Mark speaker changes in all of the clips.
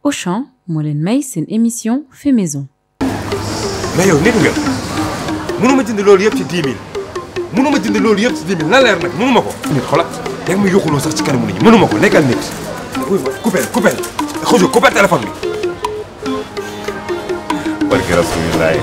Speaker 1: Auchan moo leen may seen émission fait maison.
Speaker 2: mais yow nit nga mënuma jënd loolu yëpp ci 10 000 mënuma jënd loolu yëpp ci 10 000 na leer nag mënuma ko. nit xoolal yaa ngi ma yuxuloo sax ci kanamu nit ñi mënuma ko nekkal nit. oui ma coupé coupé xuju coupé téléphone bi. barke rasulilaay.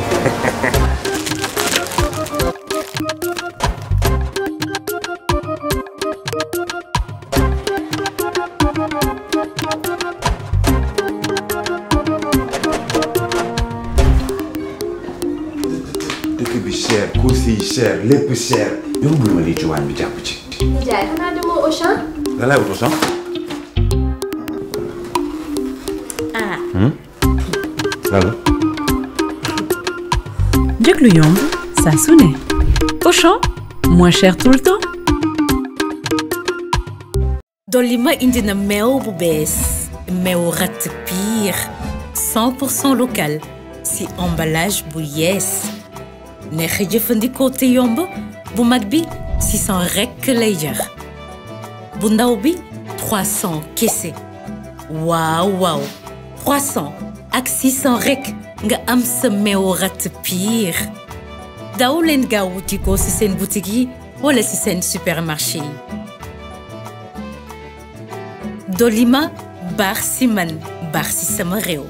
Speaker 2: dëkk bi cher course yi cher lépp cher. yow bul ma lii ci waañ bi jàpp ci.
Speaker 3: Ndiaye xanaa demoo Auchan.
Speaker 2: lan laay wut Auchan.
Speaker 1: ah.
Speaker 2: lan la.
Speaker 1: njëg lu yomb saa su ne. Auchan moins cher tout le temps.
Speaker 4: Dolima indi na meew bu bees meew ratt piir 100% local si emballage bu yees neex a jëfandikoo te yomb bu mag bi 600 rekk lay jar bu ndaw bi 300 kese waaw waaw 300 ak 600 rekk nga am sa meew ratt piir daw leen gaaw wuti ko si seen boutique yi wala si seen supermarché yi Dolima baax si man baax si sama réew.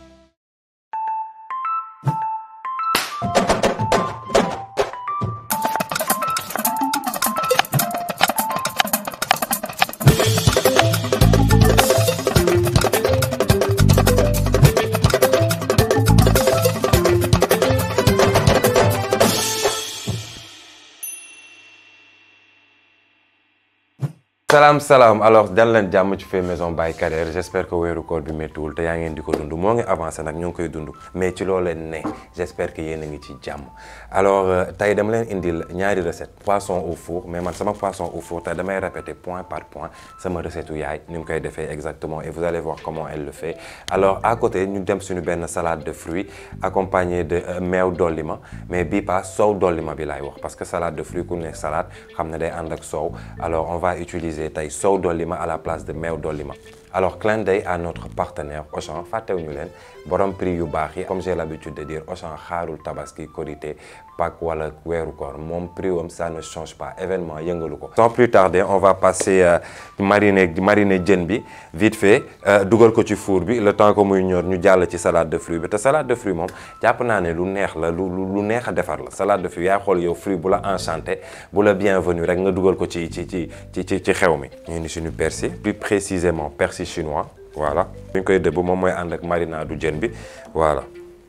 Speaker 2: salaam salaam alors dal leen jàmm ci fait maison Baye Kader j'espère que weeru koor bi méttiwul te yaa ngeen di ko dund moo ngi avancé nag ñoo ngi koy dund mais ci loo leen ne j'espère que yéen a ngi ci jàmm alors tey dama leen indil ñaari recette poisson au four mais man sama poisson au four tey damay répéter point par point sama recette u yaay ni mu koy defee exactement et vous allez voir comment elle le fait alors à côté ñu dem suñu benn salade de fruits accompagnée de meew dollima mais bii pas soow dollima bi laay wax parce que salade de fruits ku ne salade xam ne day ànd ak soow alors on va utiliser tey soow dollima à la place de meew dollima alors clin d'œil à notre partenaire Auchan fàttewuñu leen borom prix yu baax yi comme j'ai l'habitude de dire Auchan xaarul tabaski korité Pâques wala weeru koor moom prix wam ça ne change pas événement yëngalu ko sans plus tarder on va passer euh, mariner mariner jën bi vite fait dugal ko ci four bi le temps que muy ñor ñu jàll ci salade de fruits bi te salade de fruits moom jàpp naa ne lu neex la lu lu neex a defar la salade de fruits yaay xool yow fruit bu la enchanté bu la bienvenu rek nga dugal ko ci ci ci ci ci ci xew mi ñu indi suñu persil plus précisément persil chinois voilà ñu koy dëbb moom mooy ànd ak marinade jën bi voilà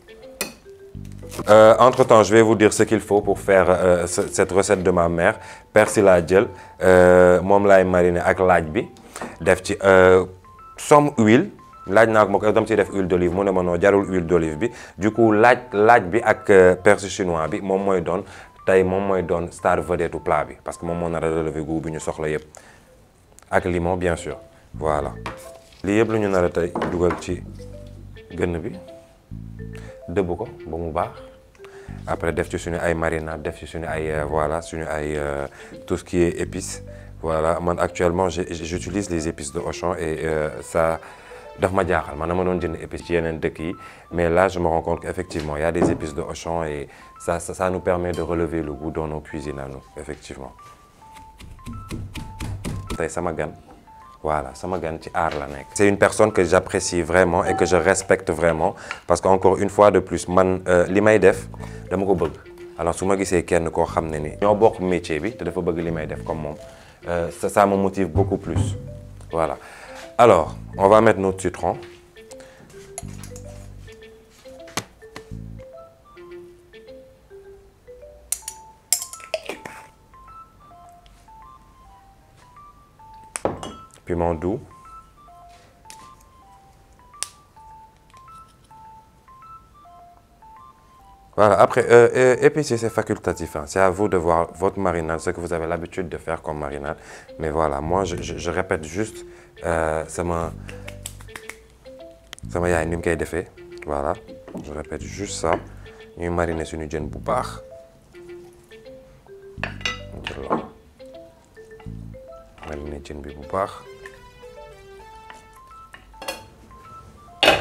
Speaker 2: Euh, entre temps je vais vous dire ce qu'il faut pour faire euh, ce, cette recette de ma mère persil laa jël moom laay mariner ak laaj bi def ci somme huile laaj naa ko ma ko dama ciy def huile d'olive mu ne ma noo jarul huile d'olive bi du coup laaj laaj bi ak persil chinois bi moom mooy doon tey moom mooy doon star vedette plat bi parce que moom moo nar a relever goût bi ñu soxla yëpp ak limon bien sûr voilà lii yëpp lu ñu nar a tey dugal ci gën bi dëbb ko ba mu baax après def ci suñu ay marinade def ci suñu ay voilà suñu ay tout ce qui est épices voilà man actuellement j'utilise les épices de Auchan et euh, ça daf ma jaaxal man dama doon jënd épices ci yeneen dëkk yi mais là je me rends compte qu'effectivement il y a des épices de Auchan et ça ça, ça nous permet de relever le goût dans nos cuisines à nous effectivement tey sama gan voilà sama gan ci aar la nekk. c'est une personne que j'apprécie vraiment et que je respecte vraiment parce que encore une fois de plus man li may def dama ko bëgg alors su ma gisee kenn koo xam ne ni ñoo bokk métier bi te dafa bëgg li may def comme moom ça ça me motive beaucoup plus voilà alors on va mettre notre citron piment doux voilà après euh, euh, épicer c'est facultatif hein. c'est à vous de voir votre marinade ce que vous avez l'habitude de faire comme marinade mais voilà moi je je, je répète juste sama sama yaay ni mu koy defee voilà je répète juste ça ñuy mariner suñu jën bu baax jël la mariner jën bi bu baax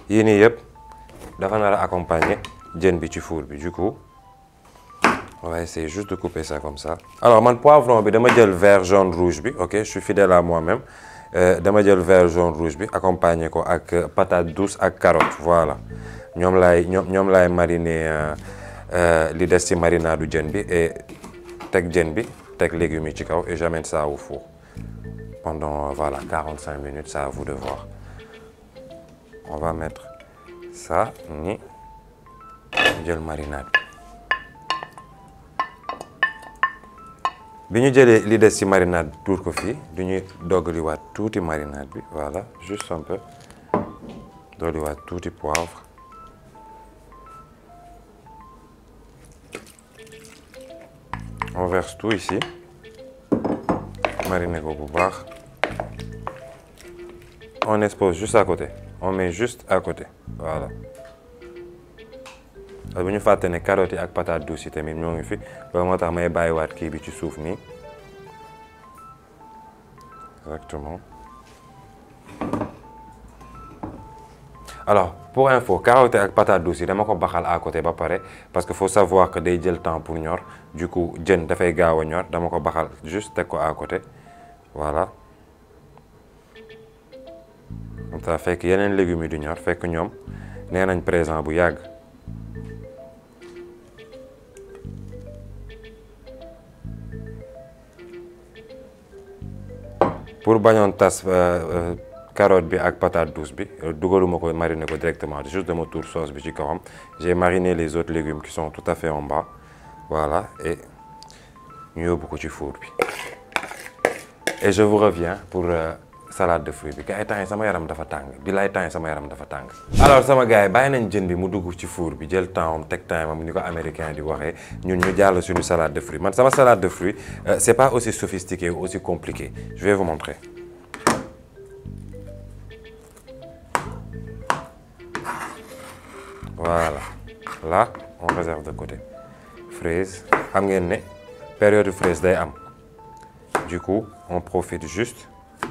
Speaker 2: yii nii yëpp dafa nar a accompagner jën bi ci four bi du coup on va essayer juste de couper ça comme ça alors man poivron bi dama jël vert jaune rouge bi ok je suis fidèle à moi-même dama jël vert jaune rouge bi accompagner ko ak patate douce ak carotte voilà ñoom laay ñoom ñoom laay mariner li des ci marinade du jën bi et teg jën bi teg légumes yi ci kaw et j'amène ça au four pendant voilà 45 minutes c'est à vous de voir on va mettre ça ni jël marinade bi ñu jëlee li des ci marinade tuur ko fii du ñuy doggaliwaat tuuti marinade bi voilà juste un peu doggaliwaat tuuti poivre on verse tout ici mariner ko bu baax on expose juste à côté on met juste à côté voilà parce bu ñu fàtte ne carottes yi ak patate douce yi tamit ñoo ngi fi loolu moo tax may bàyyiwaat kii bi ci suuf nii exactement alors pour info carottes ak patate douce yi dama ko baxal à côté ba pare parce que faut savoir que day jël temps pour ñor du coup jën dafay gaaw a ñor dama ko baxal juste teg ko à côté voilà comme ça fekk yeneen légumes yi du ñor fekk ñoom nee nañ présent bu yàgg pour bañoon tas carotte bi ak patate douce bi dugaluma ko mariner ko directement juste dama tour sauce bi ci kawam j'ai mariné les autres légumes qui sont tout à fait en bas voilà et ñu yóbbu ko ci four bi et je vous reviens pour salade de fruits bi gars yi temps yi sama yaram dafa tàng bi laay temps yi sama yaram dafa tàng alors sama gars yi bàyyi nañ jën bi mu dugg ci four bi jël temps am teg temps am ni ko américain di waxee ñun ñu jàll suñu salade de fruits man sama salade de fruits c'est pas aussi sophistiqué ou aussi compliqué je vais vous montrer voilà là on réserve de côté fraise xam ngeen ne période fraise day am du coup on profite juste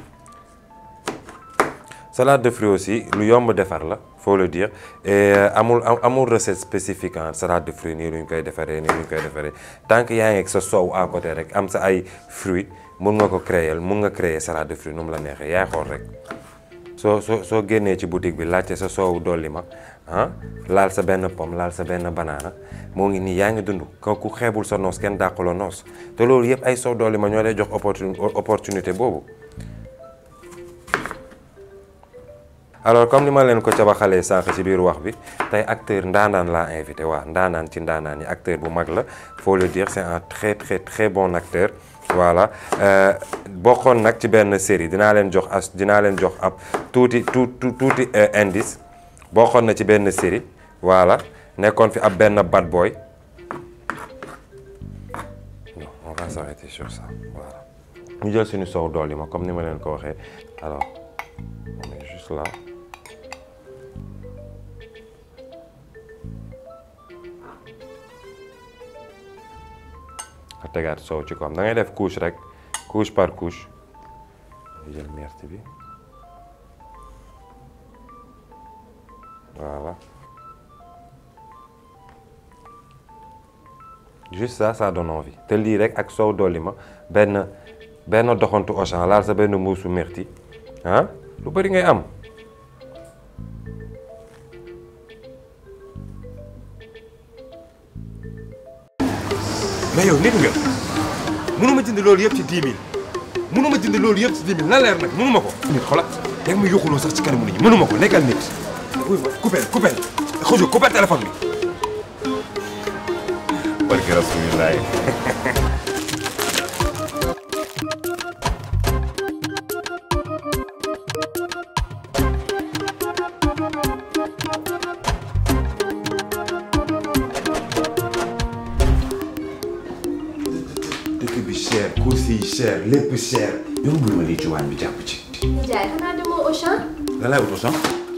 Speaker 2: salade de fruits aussi lu yomb defar la faut le dire et amul amul recette spécifique en salade de fruits nii lu ñu koy defaree nii lu ñu koy defaree tant que yaa ngi ak sa soow à côté rek am sa ay fruits mun nga ko créer mun nga créer salade de fruits nu mu la neexee yaay xool rek soo soo soo génnee ci boutique bi laajte sa soow dolli ma ah laal sa benn pomme laal sa benn banaana moo ngi nii yaa ngi dund ko ku xeebul sa noos kenn dàquloo noos te loolu yëpp ay soow dolli ma ñoo lay jox opportun opportunité boobu. alors comme ni ma leen ko cabaxalee sànq ci biir wax bi tey acteur ndaanaan laa invité waa ndaanaan ci ndaanaan yi acteur bu mag la faut le dire c'est un très très très bon acteur voilà bokkoon nag ci benn série dinaa leen jox as dinaa leen jox ab tuuti tuuti tuuti indice bokkoon na ci benn série voilà nekkoon fi ab benn bad boy non on va s'arrêter sur ça voilà ñu jël suñu soow dool yi ma comme ni ma leen ko waxee alors on est juste là nga tegaat soow ci kawam da ngay def couche rek couche par couche di jël merte bi voilà juste ça ça donne envie te lii rek ak soow dolli ma benn benn doxantu Auchan laal sa benn muusu merti ah lu bëri ngay am
Speaker 5: mais yow nit nga mënuma jënd loolu yëpp ci 10 000 mënuma jënd loolu yëpp ci 10 000 na leer nag mënuma ko. nit xoolal yaa ngi may yokkuloo sax ci kanamu nit ñi mënuma ko nekkal nit. wuy ma coupé coupé xuju coupé téléphone bi.
Speaker 2: barke rasulilah
Speaker 6: dëkk bi cher course yi cher lépp cher yow bul ma lii ci waañ bi jàpp ci.
Speaker 3: Ndiaye xanaa demoo Auchan.
Speaker 6: lan laay wutu sax.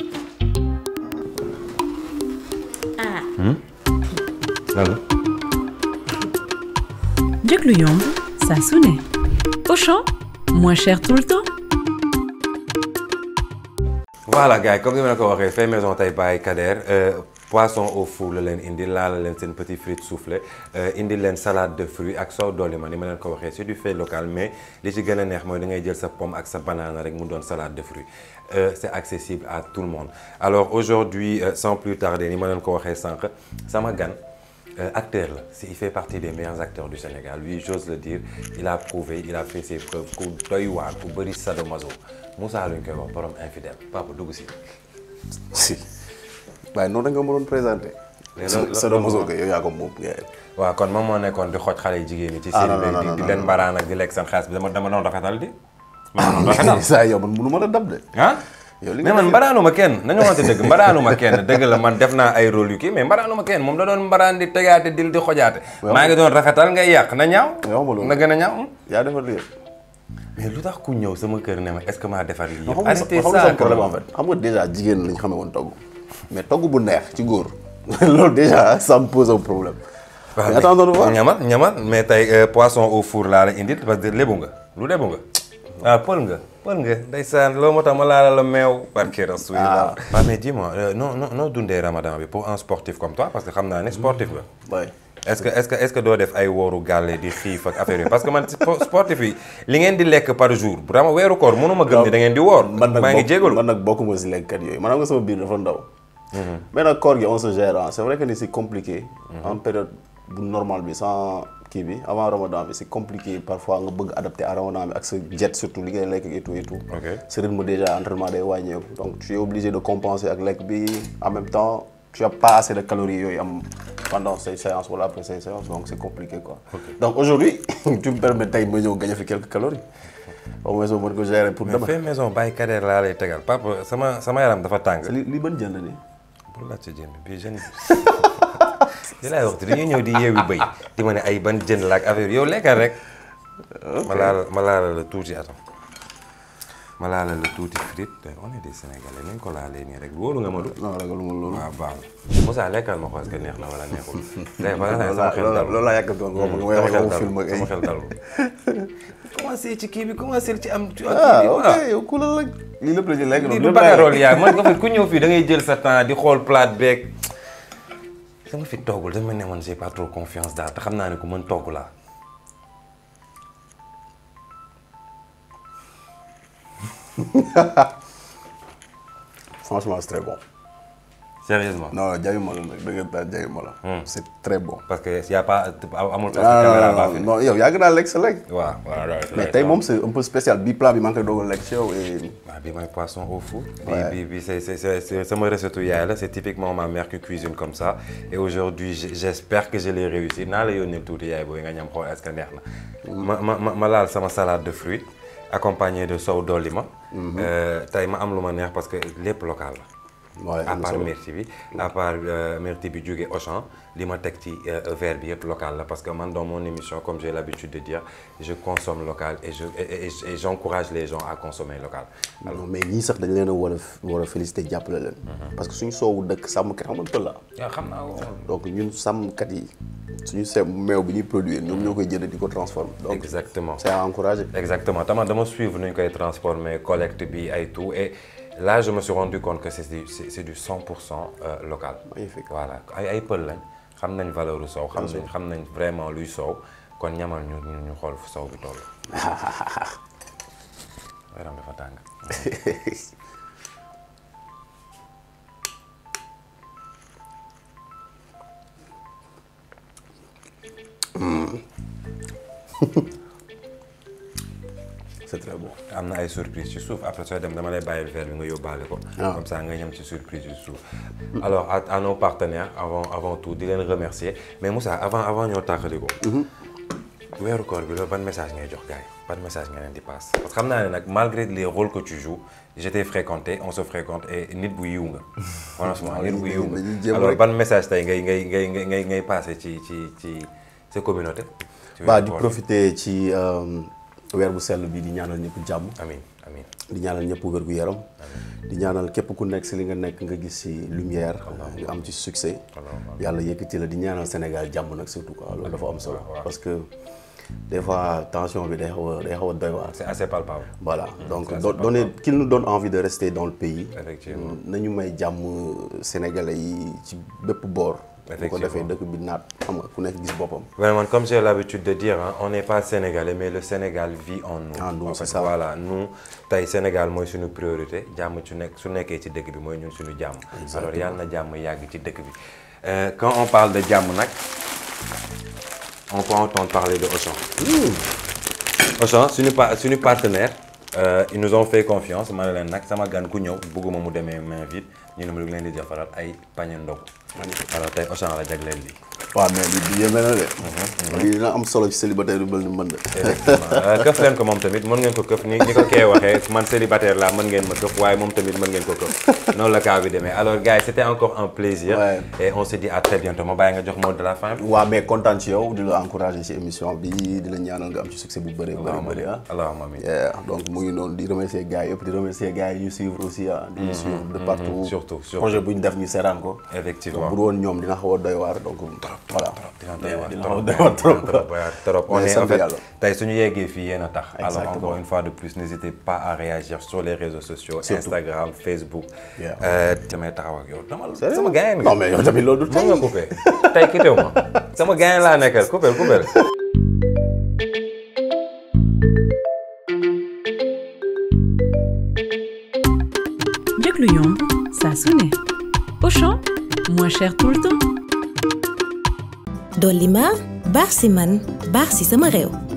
Speaker 2: lan la
Speaker 1: njëg lu yomb saa su ne Auchan moins cher tout le temps
Speaker 2: voilà gars yi comme ni ma la ko waxee fait maison tey Baye Kader euh, poisson au four la leen indi laala leen seen petit frites soufflé euh, indi leen salade de fruits ak soow dolli ma ni ma leen ko waxee c'est du fait local mais li ci gën a neex mooy da ngay jël sa pomme ak sa banane rek mu doon salade de fruits euh, c'est accessible à tout le monde alors aujourd'hui euh, sans plus tarder ni ma leen ko waxee sànq sama gan Euh, acteur la si il fait partie des meilleurs acteurs du Sénégal lui j'ose le dire il a prouvé il a fait ses preuves ku doy waar ku bëri sadomaso Moussa luñ koy wax borom infidèle papa dugg si.
Speaker 7: si waaye noonu da nga ma doon présenté.
Speaker 2: Mais loolu-
Speaker 7: sa doom mosoo ko yow yaa ko moom.
Speaker 2: waaw kon moom moo nekkoon di xooj xale yu jigéen ñi. ci
Speaker 7: Ah,
Speaker 2: série
Speaker 7: non,
Speaker 2: bi
Speaker 7: non,
Speaker 2: di
Speaker 7: non,
Speaker 2: di
Speaker 7: non,
Speaker 2: leen
Speaker 7: non.
Speaker 2: mbaraan ak di lekk seen xaalis bi dama dama doon rafetal di. ma doon rafetal
Speaker 7: saa yow man mënu ma la dab de.
Speaker 2: ah.
Speaker 7: yow li
Speaker 2: mais
Speaker 7: nga
Speaker 2: man
Speaker 7: def
Speaker 2: mbaraanuma kenn nañu waxante dëgg mbaraanuma kenn dëgg la man def naa ay rôle yu kii mais mbaraanuma kenn moom da doon mbaraan di tegaate dil di xojaate
Speaker 7: Waaw.
Speaker 2: maa ngi doon rafetal ngay yàq na ñaaw
Speaker 7: Waaw, ma loolu.
Speaker 2: na gën a ñaaw
Speaker 7: yaa defar lii yëpp.
Speaker 2: mais lu tax ku ñëw sama kër ne ma est-ce que maa defar lii
Speaker 7: xam
Speaker 2: yëpp
Speaker 7: nga
Speaker 2: arrêtez
Speaker 7: xam nga
Speaker 2: ça
Speaker 7: sama problème
Speaker 2: quand
Speaker 7: en
Speaker 2: même.
Speaker 7: fait xam nga déjà jigéen lañ xamee woon togg mais togg bu neex ci góor loolu déjà ça me pose un problème.
Speaker 2: waaw
Speaker 7: mais attends de voir
Speaker 2: ñamal ñamal mais tey euh, poisson au four laa la indil parce que lébu nga lu lébu nga ah pël nga pël nga ndeysaan loolu moo tax ma laala la meew barke rasulillah waaw mais dis-moi euh, non non noo dundee ramadan bi pour un sportif comme toi parce que xam naa ne sportif nga
Speaker 7: Ouais.
Speaker 2: est-ce que est-ce que est-ce que doo def ay wooru gàlle di xiif ak affaire yi parce que man spo- sportif yi li ngeen di lekk par jour vraiment weeru koor mënuma gëm ni da ngeen di woor
Speaker 7: man nag
Speaker 2: maa ngi
Speaker 7: bokk-
Speaker 2: jégalu
Speaker 7: man nag bokkuma si lekkkat yooyu maanaam nga sama biir dafa ndaw. mais nag koor gi on se gère ah c'est vrai que ni c'est compliqué. en période bu normal bi sans kii bi avant ramadan bi c'est compliqué parfois nga bëgg adapter à ramadan bi ak sa jet surtout li ngay lekk et tout et tout.
Speaker 2: Ok.
Speaker 7: sa rythme déjà entraînement day wàññeeku donc tu es obligé de compenser ak lekk bi en même temps tu as pas assez de calories yooyu am pendant say séances wala après say séances donc c'est compliqué quoi. donc aujourd'hui tu me permets tey ma ñëw gagner fi quelques calories au moins ma mën ko gérer pour
Speaker 2: mais
Speaker 7: demain.
Speaker 2: fait maison Baye Kader laa lay tegal papa sama sama yaram dafa tàng
Speaker 7: li li ban jënd nii.
Speaker 2: pour laaj sa jën bi jën bi laay wax dañuy ñëw di yeewi bëy di ma ne ay ban jën la ak affaire yow lekkal rek ma laal ma laala la tuuti atam ma laala la tuuti frite on est des sénégalais nañ ko laalee nii rek wóolu nga ma du
Speaker 7: non ragaluma loolu.
Speaker 2: waaw baax na Moussa lekkal ma xool est-ce que neex na wala neexul tey ba nga sama xel dalul
Speaker 7: loolu laa yàkkatoon nga
Speaker 2: sama
Speaker 7: wax
Speaker 2: xel
Speaker 7: nga film ak
Speaker 2: dalul
Speaker 7: ay.
Speaker 2: sama xel dalul commencé ci kii bi commencé ci am ci kii
Speaker 7: ah
Speaker 2: bi
Speaker 7: ok
Speaker 2: waaw
Speaker 7: yow ku la la lii lépp la ñu lekk
Speaker 2: lii du bagarool yaa man nga fi ku ñëw fii da ngay jël sa temps di xool plate beeg sama fi toggul dama ne man j'ai pas trop confiance daal te xam naa ne ku mën togg laa
Speaker 7: franchement c'est très bon.
Speaker 2: sérieusement
Speaker 7: non jaayuma la nag dëgg la jaayuma la. c'est très bon.
Speaker 2: parce que y a pas amul parce que
Speaker 7: ah
Speaker 2: caméra
Speaker 7: non
Speaker 2: baa
Speaker 7: non
Speaker 2: fi
Speaker 7: non yow yàgg naa lekk sa lekk.
Speaker 2: waaw waaw waaw
Speaker 7: mais tey moom c'est un peu spécial bii plat bi maa ngi koy doog a lekk ci yow et.
Speaker 2: waaw bi mooy poisson au four.
Speaker 7: Ouais.
Speaker 2: bi bi bi c'est c'est c'est c'est sama recette yaay la c'est typiquement ma mère qui cuisine comme ça et aujourd'hui j' j'espère que je l'ai réussi naa la yónnee tuuti yaay booy nga ñam xool est-ce que neex na. ma ma ma ma laal sama salade de fruits accompagné de sow dolli ma. Euh, tey ma am lu ma neex parce que lépp local la.
Speaker 7: Ouais,
Speaker 2: à
Speaker 7: am na
Speaker 2: part
Speaker 7: solo.
Speaker 2: myrtille bi à part euh, myrtille bi jóge Auchan li ma teg ci euh, verre bi yëpp local la parce que man dans mon émission comme j'ai l'habitude de dire je consomme local et je et, et, et j'encourage les gens à consommer local.
Speaker 7: non mais ñii sax dañ leen a war a war a féliciter jàppale leen. parce que suñu soowu dëkk sàmmkat xam nga pël la.
Speaker 2: yaa xam naa ko.
Speaker 7: donc ñun sàmmkat yi suñu seem meew bi ñuy produire ñoom ñoo koy jënd di ko transformer. donc
Speaker 2: Exactement.
Speaker 7: c'est à encourager.
Speaker 2: Exactement tama dama suivre nu ñu koy transformer collecte bi ay tout et là je me suis rendu compte que c'est du c'est c'est du 100 pour cent euh, local.
Speaker 7: Magnifique.
Speaker 2: voilà ay ay pël lañ xam nañ valeur u soow xam nañ xam nañ vraiment luy soow kon ñamal ñu ñu ñu xool fu soow bi toll. yaram dafa tàng.
Speaker 7: c'est très bon.
Speaker 2: am na ay surprise ci suuf après sooy dem dama lay bàyyil verre bi nga yóbbaale ko.
Speaker 7: Ah.
Speaker 2: comme ça nga ñam ci surprise ci suuf. alors à, à nos partenaires avant avant tout di leen remercier mais Moussa avant avant ñoo tàqali ko. weeru koor bi loolu ban message ngay jox gars yi ban message nga leen di passe parce que xam naa ne nag malgré les rôles que tu joues je t'ai fréquenté on se fréquente et nit bu yiw nga. franchement nit bu yiw
Speaker 7: dañuy
Speaker 2: nga
Speaker 7: jéem
Speaker 2: alors
Speaker 7: rek.
Speaker 2: ban message tey ngay ngay ngay ngay ngay ngay passé ci ci ci sa communauté. ci
Speaker 7: bah
Speaker 2: weeru
Speaker 7: di
Speaker 2: koor bi.
Speaker 7: profiter ci euh, weer bu sell bi di ñaanal ñëpp jàmm.
Speaker 2: amiin amiin
Speaker 7: di ñaanal ñëpp wér gu yaram. di ñaanal képp ku nekk si li nga nekk nga gis si lumière. nga am ci succès. yàlla yëkkati la di ñaanal Sénégal jàmm nag surtout quoi loolu dafa am solo. parce que des fois tension bi day xaw a day xaw a doy waar.
Speaker 2: c'est assez palpable.
Speaker 7: voilà donc
Speaker 2: c'est
Speaker 7: do-
Speaker 2: assez
Speaker 7: donner qu'il nous donne envie de rester dans le pays.
Speaker 2: Effectivement.
Speaker 7: nañu may jàmm sénégalais yi ci bépp boor. bu ko defee
Speaker 2: Effectivement.
Speaker 7: dëkk bi naat xam nga ku nekk gis boppam.
Speaker 2: Vraiment, comme j'ai l'habitude de dire, hein, on n'est pas sénégalais, mais le Sénégal vit en nous.
Speaker 7: En nous,
Speaker 2: En
Speaker 7: c'est
Speaker 2: fait,
Speaker 7: ça.
Speaker 2: Voilà, nous, tey Sénégal mooy suñu priorité jàmm ci nekk su nekkee ci dëkk bi mooy ñun suñu jàmm. alors yàlla na jàmm yàgg ci dëkk bi. Euh, quand on parle de jàmm nag on peut entendre parler de Auchan. Auchan suñu pa suñu partenaire euh, ils nous ont fait confiance ma ne leen nag sama gan ku ñëw bëgguma mu demee main vide ñu ne ma leen di defaral ay pañe ndogu. alors tey Auchan la jagleel lii.
Speaker 7: waaw mais li bi yéeme na de. lii dina am solo ci célibataire yu mel ni mën de.
Speaker 2: effectivement këf leen ko moom tamit mën ngeen ko këf ni ni ko kee waxee man célibataire laa mën ngeen ma këf waaye moom tamit mën ngeen ko këf noonu la cas bi demee alors gars yi c'était encore un plaisir.
Speaker 7: Ouais.
Speaker 2: et on se dit à très bientôt ma bàyyi nga jox mot de la fin.
Speaker 7: waaw mais kontaan ci yow di la encourager ci émission bi di la ñaanal nga am ci succès bu bëree bëri bëri ah.
Speaker 2: allahumma amiin.
Speaker 7: Yeah, donc mu ngi noonu di remercier gars yi yëpp di remercier gars yi ñu suivre aussi ah. di ñu suivre de partout.
Speaker 2: surtout, surtout.
Speaker 7: projet bu ñu def ñu seeraan ko.
Speaker 2: Effectivement.
Speaker 7: bu dul woon ñoom dina xaw a doy waar donc. voilà
Speaker 2: dina doy waar
Speaker 7: dina
Speaker 2: trop
Speaker 7: xaw a doy waar trop.
Speaker 2: trop trop on
Speaker 7: Mais
Speaker 2: est en
Speaker 7: sant
Speaker 2: fait
Speaker 7: yàlla.
Speaker 2: tey suñu yeggee fii yéen a tax. alors
Speaker 7: Exactement.
Speaker 2: encore une fois de plus n'hésitez pas à réagir sur les réseaux sociaux.
Speaker 7: Surtout.
Speaker 2: Instagram Facebook.
Speaker 7: Yeah.
Speaker 2: Euh, damay taxaw ak yow dama
Speaker 7: Sérieux?
Speaker 2: sama gars yi
Speaker 7: non mais yow tamit loolu du
Speaker 2: mën
Speaker 7: tey.
Speaker 2: nga coupé tey quitté wu ma sama gars yi laa nekkal coupé coupé.
Speaker 1: njëg lu yomb saa su ne Auchan moins cher tout le temps
Speaker 8: dolli ma baax si man baax si sama réew